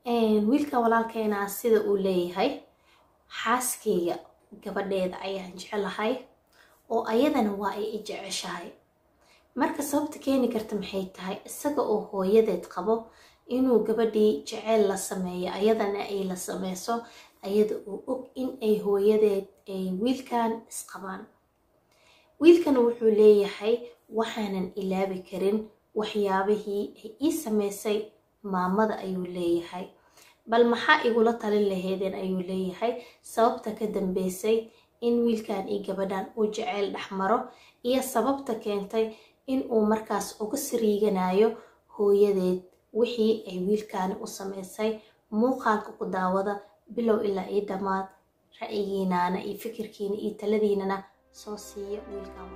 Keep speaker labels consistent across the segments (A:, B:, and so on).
A: wiilka walaalkeena sida uu leeyahay xaaskeyga gabadheeda ayaan jecelahay oo ayadana waa ay i jeceshahay marka sababta keeni karta maxay tahay isaga oo hooyadeed qabo inuu gabadhii jeceyl la sameeyo ayadana ay la sameyso ayada uu og in ay hooyadeed ay wiilkan isqabaan wiilkan wuxuu leeyahay waxaanan ilaabi karin waxyaabihii ay ii sameysay maamada ayuu leeyahay bal maxaa igula talin laheydeen ayuu leeyahay sababta ka dambeysay in wiilkan iyo gabadhan uu jeceyl dhexmaro iyo sababta keentay in uu markaas uga sariiganayo hooyadeed wixii ay wiilkaani u sameysay muuqaalka ku daawada bilow ilaa io dhammaad ra'yigiinaana iyo fikirkiina iyo taladiinana soo siiya wiilkan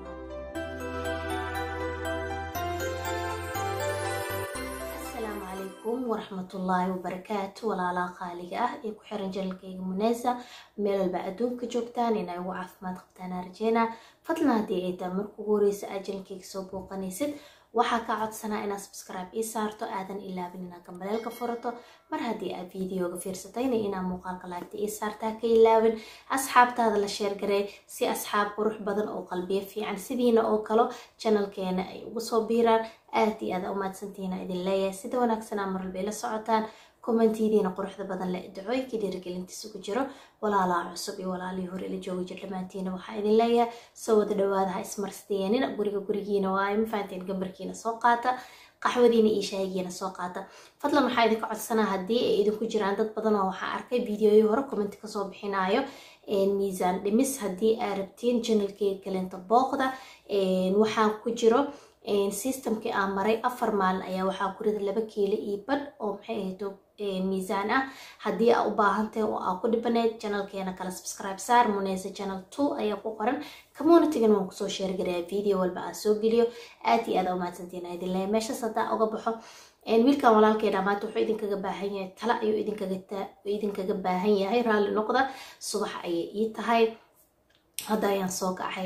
A: asalaamu calaykum waraxmatullaahi wabarakaatu walaalaha qaaliga ah ee ku xiran janalkayga muneysa meel walba adduunka joogtaan inay ugu caafimaad qabtaan arjeena fadlan haddii ay taa marka ugu horeysa aad janalkayga soo booqanaysid waxaa ka codsanaa inaad subscribe ii saarto aadan ilaabin inaad gambaleelka furato mar haddii aad videoga fiirsatayna inaad muuqaalka laagta ii saartaa ka ilaabin asxaabtaada la sheergarey si asxaab qurux badan oo qalbiyo fiican sidiina oo kalo janalkeena ay ugu soo biiraan aad iyo aad umaadsantihiina idin leeyahay sida wanaagsanaa marwalbay la socotaan kommentidiina quruxda badan le dacooyinka dhiirigelintiisa ku jiro walaalaha cusub iyo walaalihii hore la jooga jir dhammaantiina waxaa idin leeyahay soo wada dhawaada ha ismarsteenina guriga gurigiina waayo ma fahanteen gambarkiina soo qaata qaxwadiina iyo shaahigiina soo qaata fadlan waxaa idinka codsanaa haddii ay idinku jiraan dad badan oo waxaa arkay videoyi hore commenti kasoo bixinayo miisaan dhimis haddii aa rabtiin janalkeyga kalenta booqda waxaa ku jiro systemkii aan maray afar maalin ayaa waxaa ku rida laba kiilo iyo badh oo maxay ahayto miisaan ah haddii aa u baahantahay oo aa ku dhibaneyd janalkeena kale subscribe saar muneysa channel two ayaa ku qoran communitygan waan kusoo sheergarayaa video walba aan soo geliyo aad iyo aad aa umahadsantiin aa idin leeyahay meeshaas haddaa uga baxo wiilkan walaalkeena maanta wuxuu idinkaga baahan yahay tala ayuu idinkaga baahan yahay raalli noqda subax ayay ii tahay hadda ayaan soo kacay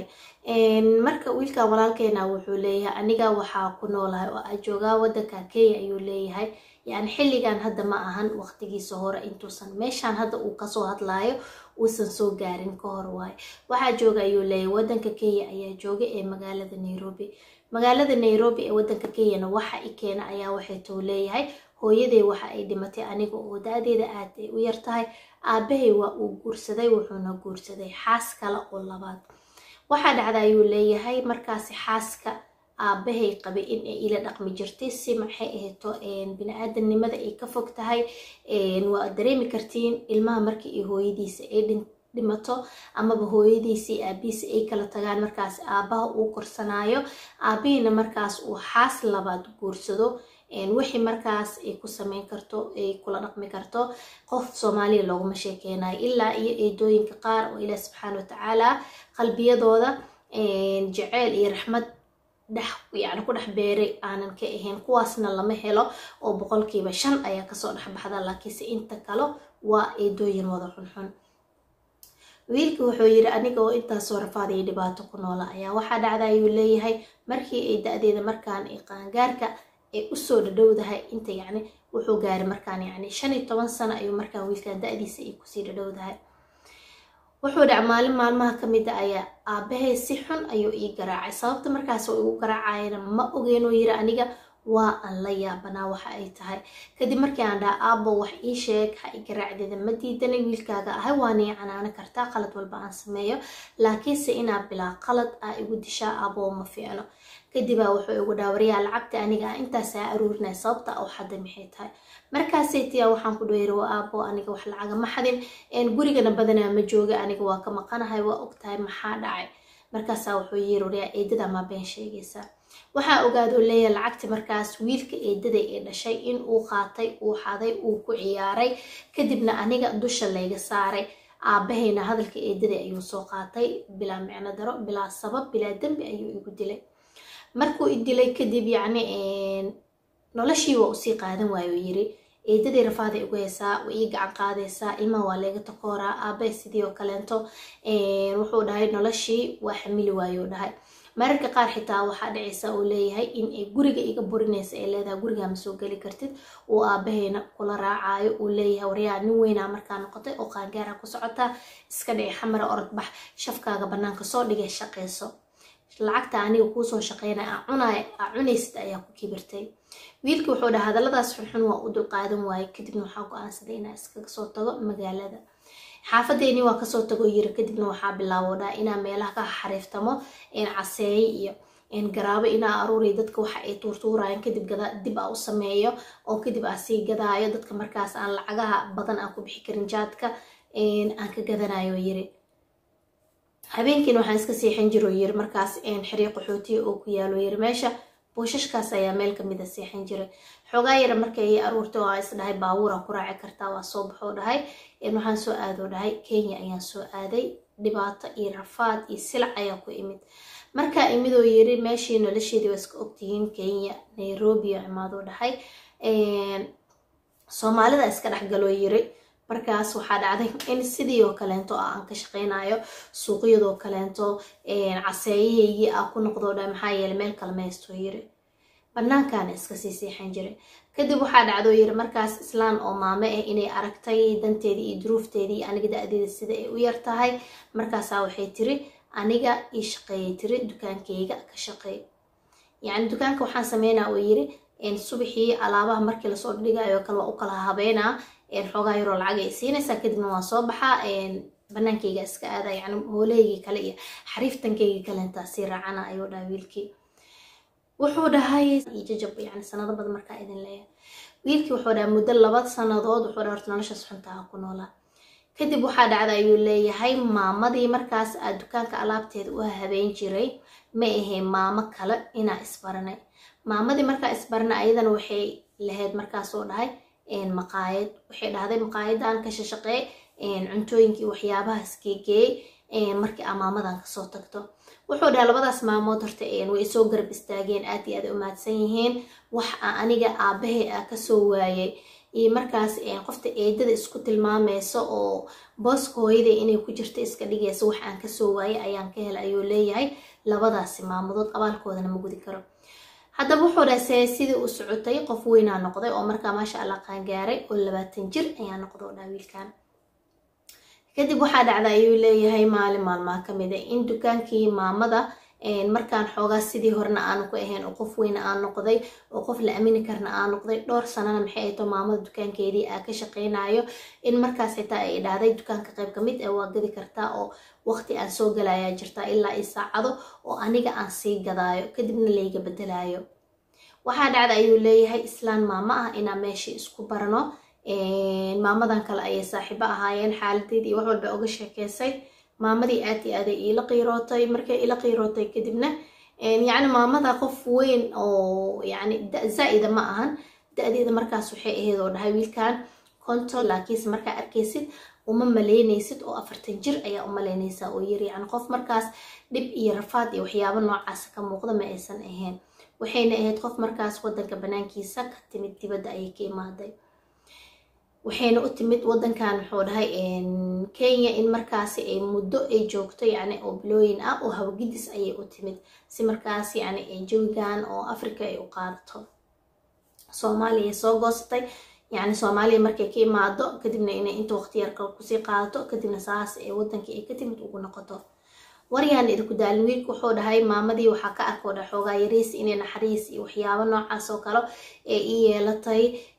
A: marka wiilkan walaalkeena wuxuu leeyahay aniga waxaa ku noolahay oo aa joogaa wadanka kenya ayuu leeyahay yani xilligan hadda ma ahan waqtigiisa hore intuusan meeshaan hadda uu kasoo hadlaayo uusan soo gaarin ka hor waayo waxaa jooga ayuu leeyahay wadanka kenya ayaa jooga ee magaalada nairobi magaalada nairobi ee wadanka kenyana waxa i keena ayaa waxay tou leeyahay hooyaday waxa ay dhimatay aniga oo da-deeda aad ay u yar tahay aabahay waa uu guursaday wuxuuna guursaday xaas kale oo labaad waxaa dhacda ayuu leeyahay markaasi xaaska aabahay qabay in ay ila dhaqmi jirtay si maxay ahayto bini-aadamnimada ay ka fog tahay waa dareemi kartiin ilmaha markii ay hooyadiisa ay dhimato amaba hooyadiisii aabihiisa ay kala tagaan markaas aabaha uu korsanaayo aabihiina markaas uu xaas labaad guursado wixii markaas ay ku sameyn karto ay kula dhaqmi karto qof soomaaliya looguma sheekeynayo ilaa iyo eedooyinka qaar oo ilaah subxaana watacaala qalbiyadooda jaceyl iyo raxmad dhex yani ku dhex beeray aanan ka ahayn kuwaasna lama helo oo boqolkiiba shan ayaa kasoo dhexbaxda laakiinse inta kale waa eedooyin wada xunxun wiilka wuxuu yiri aniga oo intaasoo rafaadaya dhibaato ku noola ayaa waxaa dhacda ayuu leeyahay markii ay da-deeda markaan ay qaangaarka ay usoo dhadhowdahay inta yacni wuxuu gaaray markaan yacni shan iyo toban sano ayuu markaan wiilkan da-diisa ay kusii dhadhowdahay wuxuu dhac maalin maalmaha ka mid a ayaa aabahay si xun ayuu ii garaacay sababta markaas oo igu garaacayana ma ogeenuu yiri aniga waa aan la yaabanaa waxa ay tahay kadib markii aan dhaha aabo wax ii sheeg ha i garaacdeeda ma diidanay wiilkaaga ahay waanii canaano kartaa qalad walba aan sameeyo laakiinse inaa bilaa qalad ah igu dishaa aaboo ma fiicno kadibaa wuxuu igu dhaawariyaa lacagta aniga ah intaasaa aruurinaya sababta oo xadda maxay tahay markaasay tiyaa waxaan ku dheeri waa aabo aniga wax lacaga ma xadin gurigana badanaa ma jooga aniga waa ka maqanahay waa ogtahay maxaa dhacay markaasaa wuxuu yiri wariyaa eedada maa been sheegaysaa waxaa ogaado leeyahay lacagti markaas wiilka eedaday ee dhashay in uu qaatay uu xaday uu ku ciyaaray kadibna aniga dusha layga saaray aabahayna hadalka eedaday ayuu soo qaatay bilaa micno daro bilaa sabab bilaa dembi ayuu igu dilay markuu i dilay kadib yacni noloshii waa usii qaadan waayo yiri eedaday rafaaday ugu heysaa way ii gacan qaadaysaa ilmaha waa leega takooraa aabahe sidii oo kaleento wuxuu dhahay noloshii waa xamili waayou dhahay mararka qaar xitaa waxaa dhacaysa uu leeyahay in ay guriga iga burinaysa ay leedahay gurigaa ma soo geli kartid uu aabaheyna kula raacayo uu leeyahay waryaa nin weynaa markaa noqotay oo qaangaara ku socotaa iska dhici xamara orodbax shafkaaga banaanka soo dhigay shaqayso lacagta aniga kuusoo shaqeynaya aa cunay aa cunaysid ayaa ku kibirtay wiilkii wuxuu dhaha hadalladaas xunxun waa u dulqaadan waaye kadibna waxaa go-aansaday inaa iskaga soo tago magaalada xaafadeeni waa kasoo tago yiri kadibna waxaa bilaabo dhaa inaa meelaha ka xariiftamo caseeye iyo garaabo inaa aruuriyo dadka waxa ay tuurtuurayaan kadib dib aa u sameeyo oo kadib aa sii gadaayo dadka markaas aan lacagaha badan aan ku bixi karin jaadka aan ka gadanayo yiri habeenkiina waxaan iska seexan jiro yiri markaas xiriiq qaxootiya oo ku yaalo yiri meesha buushashkaas ayaa meel kamida seexan jiray xoogaa yara markay aruurtay oo is dhahay baabuura ku raaci kartaa waa soo baxoo dhahay waxaan soo aadoo dhahay kenya ayaan soo aaday dhibaato iyo rafaad iyo silac ayaa ku imid markaa imidoo yiri meeshii nolosheedii waa iska ogtihiin kenya nairobi oo imaadoo dhahay soomaalida iska dhexgaloo yiri markaas waxaa dhacday in sidii oo kaleento ah aan ka shaqeynayo suuqyadoo kaleento caseeyahaygii ah ku noqdoo dha maxaa yeele meel kale maystoo yiri banaankaana iska sii seexan jiray kadib waxaa dhacdoo yiri markaas islaan oo maame ah inay aragtay danteedii iyo duruufteedii aniga da-deeda sida ay u yar tahay markaasaa waxay tiri aniga ii shaqeeyay tiri dukaankeyga ka shaqeey yacni dukaanka waxaan sameynaa oo yiri subaxii alaabaha markii lasoo dhigayo kale waa u kala habeynaa xoogaa yaroo lacag ay siinaysaa kadibna waan soo baxaa banaankeyga iska aada yani hoolahaygii kale iyo xariiftankeygii kale intaa sii raacana ayuu dhaha wiilkii wuxuu dhahay jajab yani sanado badan markaa idin leeyahay wiilkii wuxuu dhahay muddo laba sanadood wuxuu dhaha horta noloshaas xuntaha ku noolaa kadib waxaa dhacda ayuu leeyahay maamadii markaas aa dukaanka alaabteeda u habeyn jiray ma ahayn maamo kale inaa isbaranay maamadii markaa isbarana ayadana waxay lahayd markaasoo dhahay maqaayad waxay dhahday maqaayadan ka shashaqee cuntooyinkii waxyaabahaas geegeeyey markii aa maamadan kasoo tagto wuxuu dhahay labadaas maamood horta way soo garab istaageen aad iyo aad u mahadsan yihiin wax aa aniga aabahey a kasoo waayay iyo markaas qofta eedada isku tilmaamayso oo booska hooyada inay ku jirto iska dhigayso wax aan kasoo waayay ayaan ka helay ayuu leeyahay labadaasi maamudood abaalkoodana ma gudi karo haddaba wuxuu dhahay see sidii u socotay qof weynaa noqday oo markaa maasha allah qaangaaray oo labaatan jir ayaa noqda oo dhaa wiilkan kadib waxaa dhacda ayuu leeyahay maalin maalmaa kamida in dukaankii maamada markaan xoogaa sidii horena aanu ku ahayn oo qof weyna aan noqday oo qof la amini karna aan noqday dhowr sanana maxay ayto maamada dukaankeedii aa ka shaqeynayo in markaas xitaa ay dhahday dukaanka qayb kamid ee waa gadi kartaa oo waqti aan soo galayaa jirtaa ilaa i saacado oo aniga aan sii gadaayo kadibna layga bedelayo waxaa dhacda ayuu leeyahay islaan maamo ah inaa meeshii isku barano maamadan kale ayay saaxiibo ahaayeen xaaladeed iyo wax walba oga sheekeysay maamadii aad iyo aaday iila qiirootay markay ila qiirootay kadibna yacni maamada qof weyn oo yani zaa-ida ma ahan da-deeda markaas waxay ahayd oo dhahay wiilkan konton laakiinse markaa arkaysid uma maleynaysid oo afartan jir ayaa u maleynaysaa oo yiri yani qof markaas dhib iyo rafaad iyo waxyaabo noocaas ka muuqda ma aysan ahayn waxayna ahayd qof markaas wadanka banaankiisa ka timid dibadda ayay ka imaaday waxayna u timid wadankan muxuu dhahay kenya in markaasi ay muddo ay joogto yani oo bilooyin ah oo hawgidis ayay u timid si markaas yani jawigan oo africa ay u qaadato soomaaliya ay soo goostay yani soomaaliya markay ka imaado kadibna inay inta waqti yar kale kusii qaadato kadibna saas ee wadankii ay ka timid ugu noqoto waryaan idinku daalin wiilku wuxuu dhahay maamadii waxaa ka arkoo dha xoogaa yariis inay naxariis iyo waxyaabo noocaas oo kale ee ii yeelatay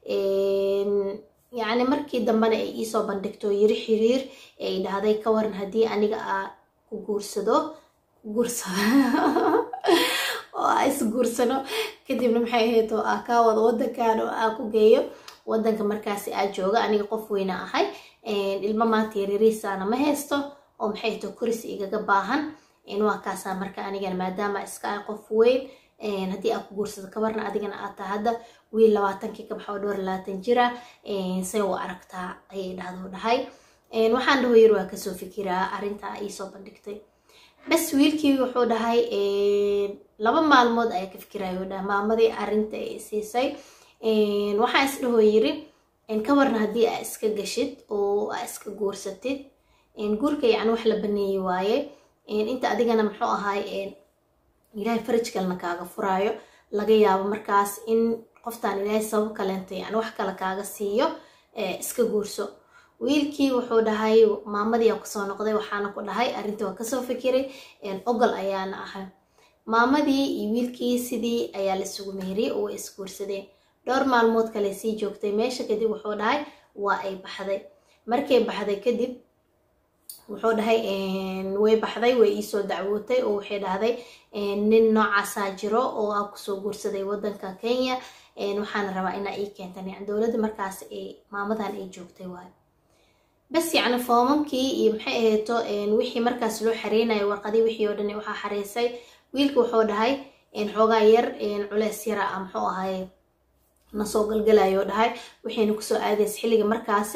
A: yacni markii dambena ay iisoo bandhigto yiri xiriir ay dhahday ka waran haddii aniga aa ku guursado ku guursado oo aa isguursano kadibna maxay ahayd oo aa kaa wado wadankan oo aa ku geeyo wadanka markaasi aa jooga aniga qof weyna ahay ilmo maanta yaryariisaana ma haysto oo maxay to koris igaga baahan waa kaasaa marka anigana maadaama iska ah qof weyn haddii aa ku guursado kabarna adigana aad taha hadda wiil labaatankii ka baxa oo dhowr labaatan jira say u aragtaa ayay dhahdo dhahay waxaan dhaho yar waa kasoo fikiraa arrintaa iisoo bandhigtay bas wiilkii wuxuu dhahay laba maalmood ayaa ka fikirayo dhaha maamadii arrinta ay siisay waxaan is dhaho yiri kabarna haddii aa iska gashid oo aa iska guursatid guurka yani wax la baneeyey waaye inta adigana muxuu ahaay ilaahay faraj kalena kaaga furaayo laga yaabo markaas in qoftaan ilaahay sabab kaleenta yani wax kale kaaga siiyo iska guurso wiilkii wuxuu dhahay maamadii aa kusoo noqday waxaana ku dhahay arrintii waa kasoo fikiray ogol ayaana ahay maamadii iyo wiilkii sidii ayaa laisugu meheriyey oo way isguursadeen dhowr maalmood kale sii joogtay meesha kadib wuxuu dhahay waa ay baxday markay baxday kadib wuxuu dhahay way baxday way iisoo dacwootay oo waxay dhahday nin noocaasaa jiro oo aa kusoo guursaday wadanka kenya waxaana rabaa inaa ii keentan yani dowladda markaas maamadan ay joogtay waayo bas yacni foomamkii iyo maxay ahayto wixii markaas loo xareynayo warqadii wixii oo dhan waxaa xareysay wiilka wuxuu dhahay xoogaa yar culeys yara a muxuu ahay nasoo galgalayo dhahay waxayna kusoo aadaysa xilliga markaas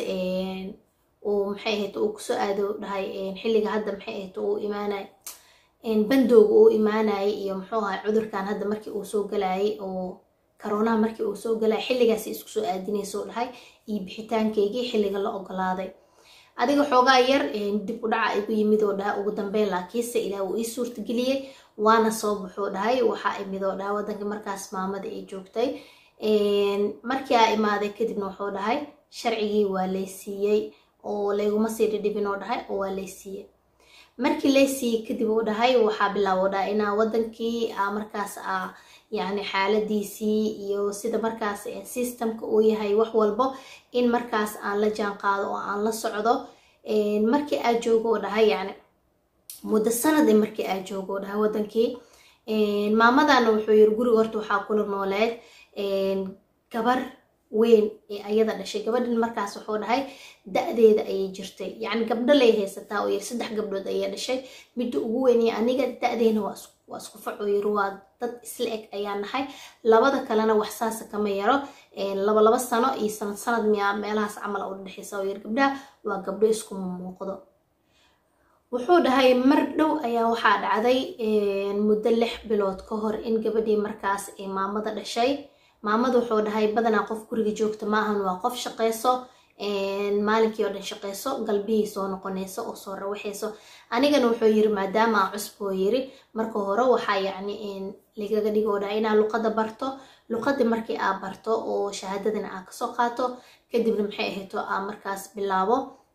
A: uu maxay ahayd uu kusoo aado dhahay xilliga hadda maxay ahayd uu imaanay bandooga uu imaanayay iyo muxuu ahay cudurkan hadda markii uu soo galayay oo karoonaha markii uu soo galayay xilligaas isku soo aadinayso dhahay iyo bixitaankeygii xilliga la ogolaaday adiga xoogaa yar dib u dhaca igu yimid oo dhahay ugu dambeyn laakiinse ilaah uu ii suurtageliyey waana soo baxuu dhahay waxaa imid oo dhahay waddanka markaas maamada ay joogtay markii aa imaaday kadibna wuxuu dhahay sharcigii waa lay siiyey oo layguma sii dhidhibin oo dhahay oo waa lay siiyey markii lay siiyey kadib uu dhahay waxaa bilaabo dhahay inaa wadankii a markaas a yacni xaaladiisii iyo sida markaas systemka uu yahay wax walbo in markaas aan la jaan qaado oo aan la socdo markii aa joogo oo dhahay yani muddo sanad markii aa joogo oo dhahay wadankii maamadana wuxuu yiri guriga horta waxaa kula nooleed gabar weyn ee ayada dhashay gabadhan markaas wuxuu dhahay da-deeda ayay jirtay yacni gabdho lay haysataa oo yiri saddex gabdhood ayay dhashay midda ugu weynaya aniga da-deena waa isku fac oo yiri waa dad isla eg ayaa nahay labada kalena wax saasa kama yaro laba laba sano iyo sanad sanad miyaa meelahaas camal u dhexeysa oo yiri gabdhaha waa gabdho isku muuqdo wuxuu dhahay mar dhow ayaa waxaa dhacday muddo lix bilood ka hor in gabadhii markaas ay maamada dhashay maamada wuxuu dhahay badanaa qof guriga joogta maahan waa qof shaqeyso maalinkii oo dhan shaqeyso galbihii soo noqonayso oo soo rawaxayso anigana wuxuu yiri maadaama aan cusboo yiri marka hore waxaa yacni lagaga dhigoo dhahay inaa luqada barto luqadii markii aa barto oo shahaadadana aa kasoo qaato kadibna maxay ahayto aa markaas bilaabo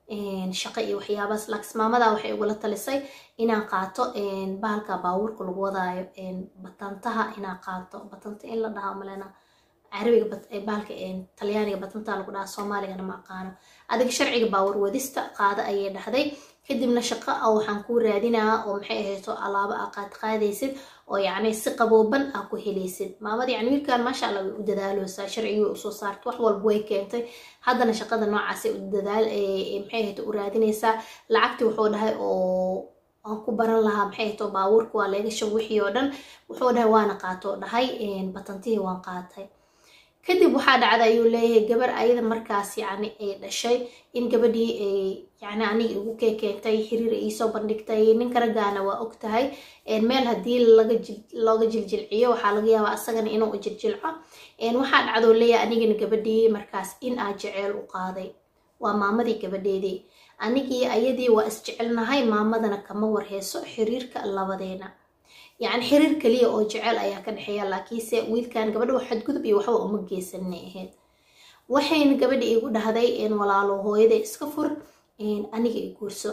A: shaqo iyo waxyaabaas laakiin maamadaa waxay igula talisay inaan qaato bahalka baabuurka lagu wadaayo batantaha inaan qaato batanta in la dhahaa malena carabiga bahalka talyaaniga batanta lagu dhahaa soomaaligana ma aqaano adiga sharciga baawur wadista qaada ayay dhahday kadibna shaqo a waxaan kuu raadinaa oo maxay ahayto alaabo aa qaad qaadaysid oo yacni si qabooban aa ku helaysid maamada yani wiilkan maasha allah way u dadaaloosaa sharcigii usoo saarta wax walba way keentay haddana shaqada noocaasay u dadaal maxay ahayto u raadinaysaa lacagtii wuxuu dhahay oo aan ku baran lahaa maxay ahayto baabuurka waa leega shab wixii oo dhan wuxuu dhahay waana qaato dhahay batantihii waan qaatay kadib waxaa dhacda ayuu leeyahay gabar ayada markaas yacni ay dhashay in gabadhii ay yacni aniga igu keekeentay xiriir iisoo bandhigtay ninka raggaana waa og tahay meel haddii laga looga jiljilciyo waxaa laga yaabaa asagana inuu u jiljilco waxaa dhacdoo leeyahay anigana gabadhii markaas in aa jeceel u qaaday waa maamadii gabadheedii anigii ayadii waa isjecelnahay maamadana kama warheyso xiriirka labadeena yacni xiriir kaliya oo jecel ayaa ka dhexeeya laakiinse wiilkan gabadha wax xadgudub iyo waxba uma geysanay ahayd waxayna gabadha igu dhahday walaalo hooyada iska fur aniga i guurso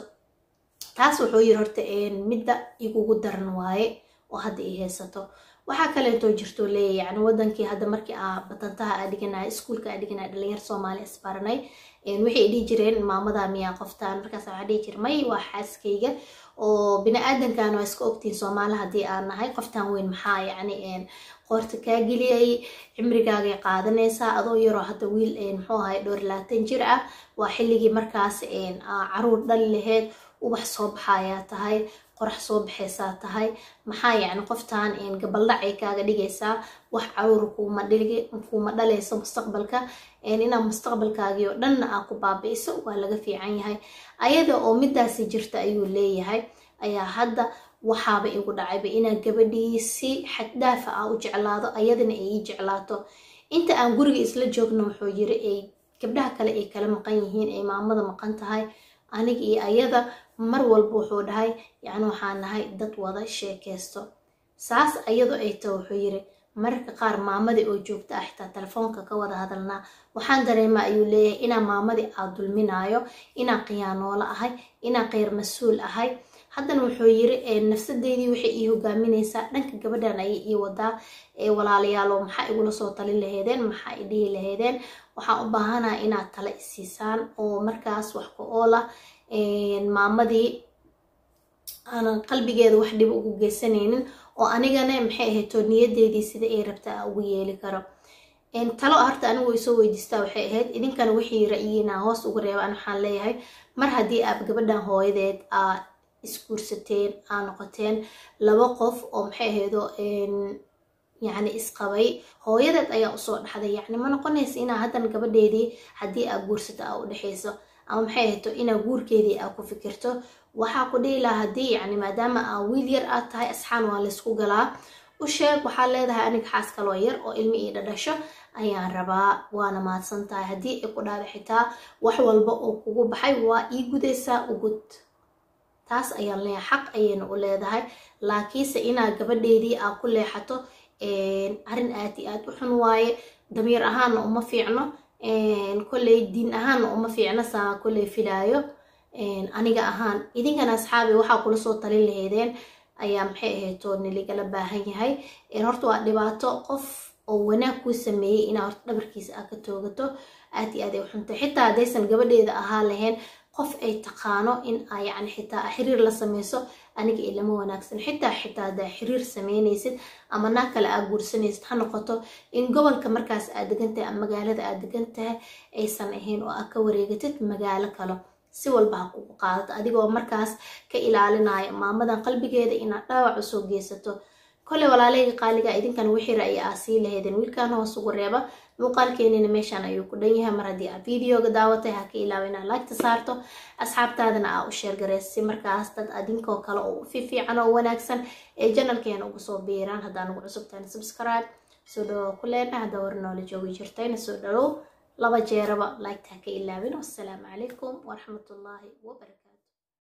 A: taas wuxuu yiri horta midda igugu daran waaye oo hadda i haysato waxaa kaleetoo jirto leeya yani wadankii hadda markii aa batantaha aa dhiganaya iskuulka aa dhiganaya dhalinyar soomaali isbaranay waxay dhihi jireen maamada miyaa qoftaan markaas waxaa dhihi jira may waa xaaskayga oo bini-aadankan waa iska ogtiin soomaali haddii aan nahay qoftaan weyn maxaa yacni qoorta kaa geliyay cimrigaagay qaadanaysaa adoo yaroo hadda wiil muxuu ahay dhowr laatan jir ah waa xilligii markaas caruur dhali laheyd ubax soo baxayaa tahay qorax soo baxaysaa tahay maxaa yacni qoftaan gabaldhacay kaaga dhigaysaa wax caruur kuuma dhalayso mustaqbalka inaad mustaqbalkaagii oo dhanna aa ku baabi'iso waa laga fiican yahay ayada oo midaasi jirta ayuu leeyahay ayaa hadda waxaaba igu dhacayba inaan gabadhii si xaddaafa ah u jeclaado ayadana ay ii jeclaato inta aan guriga isla joogno wuxuu yiri ay gabdhaha kale ay kala maqan yihiin ay maamada maqan tahay aniga iyo ayada mar walba wuxuu dhahay yacni waxaan nahay dad wada sheekeysto saas iyadoo ay taho wuxuu yiri mararka qaar maamadii oo joogta ah xitaa telefoonka ka wada hadalnaa waxaan dareemaa ayuu leeyahay inaa maamadii aa dulminaayo inaan khiyaanoolo ahay inaan kheyr mas-uul ahay haddana wuxuu yiri nafsadeydii waxay ii hogaaminaysaa dhanka gabadhan ayay ii wadaa walaalayaalo maxaa igula soo talin laheedeen maxaa i dhihi laheedeen waxaan u baahanaha inaad tala isiisaan oo markaas wax ku oola maamadii aanan qalbigeeda wax dhib ugu geysanaynin oo anigana maxay ahayto niyadeedii sida ay rabta a ugu yeeli karo talo horta anigu isoo weydiistaa waxay ahayd idinkana wixii ra-yiina hoos ugu reebaan waxaan leeyahay mar haddii aad gabadhan hooyadeed aa isguursateen aa noqoteen laba qof oo maxay ahaydo yacni isqabay hooyadeed ayaa usoo dhaxday yacni ma noqonaysa inaa haddan gabadheedii haddii aa guursato aa u dhexayso ama maxay ahayto inaa guurkeedii aa ku fikirto waxaa ku dhihi lahaa haddii yacni maadaama aa wiil yar aad tahay asxaan waa laysku galaa u sheeg waxaa leedahay aniga xaas kaloo yar oo ilmi ii dhadhasho ayaan rabaa waana mahadsan tahay haddii ay ku dhaada xitaa wax walba oo kugu baxay waa ii gudaysaa ugud taas ayaan leeyahay xaq ayayna u leedahay laakiinse inaa gabadheedii aa ku leexato arrin aad i aad u xun waaye damiir ahaanna uma fiicno kolley diin ahaanna uma fiicno saa kolley filaayo aniga ahaan idinkana asxaabi waxaa kula soo talin laheydeen ayaa maxay ahayto niligala baahan yahay horta waa dhibaato qof oo wanaag kuu sameeyey inaa horta dhabarkiisa aa ka toogato aad i aad ay u xuntay xitaa haddaysan gabadheeda ahaa lahayn qof ay taqaano in aa yacni xitaa xiriir la sameyso aniga ilama wanaagsan xitaa xitaa haddaa xiriir sameynaysid ama naag kale aa guursanaysid ha noqoto in gobolka markaas aad degan tahay ama magaalada aad degan tahay aysan ahayn oo aad ka wareegatid magaalo kale si walba ha kugu qaadato adigoo markaas ka ilaalinaayo maamadan qalbigeeda inaad dhaawac usoo geysato kolley walaaleyga qaaliga idinkan wixii ra'yi aa sii laheydeen wiilkan hoos ugu reeba muuqaalkeenina meeshaan ayuu ku dhan yahay mar haddii aad videoga daawatay ha ka ilaawa inaad laagta saarto asxaabtaadana aa u sheergareysa si markaas dad adinkoo kale oo u fiifiican oo wanaagsan ee janalkeena ugu soo biiraan haddaan ugu cusubtahay subscribe soo dhawow ku leena haddaa war noola joogi jirtayna soo dhalow laba jeeraba laagta ha ka ilaawin wassalaamu calaykum waraxmatullaahi wabarakaatu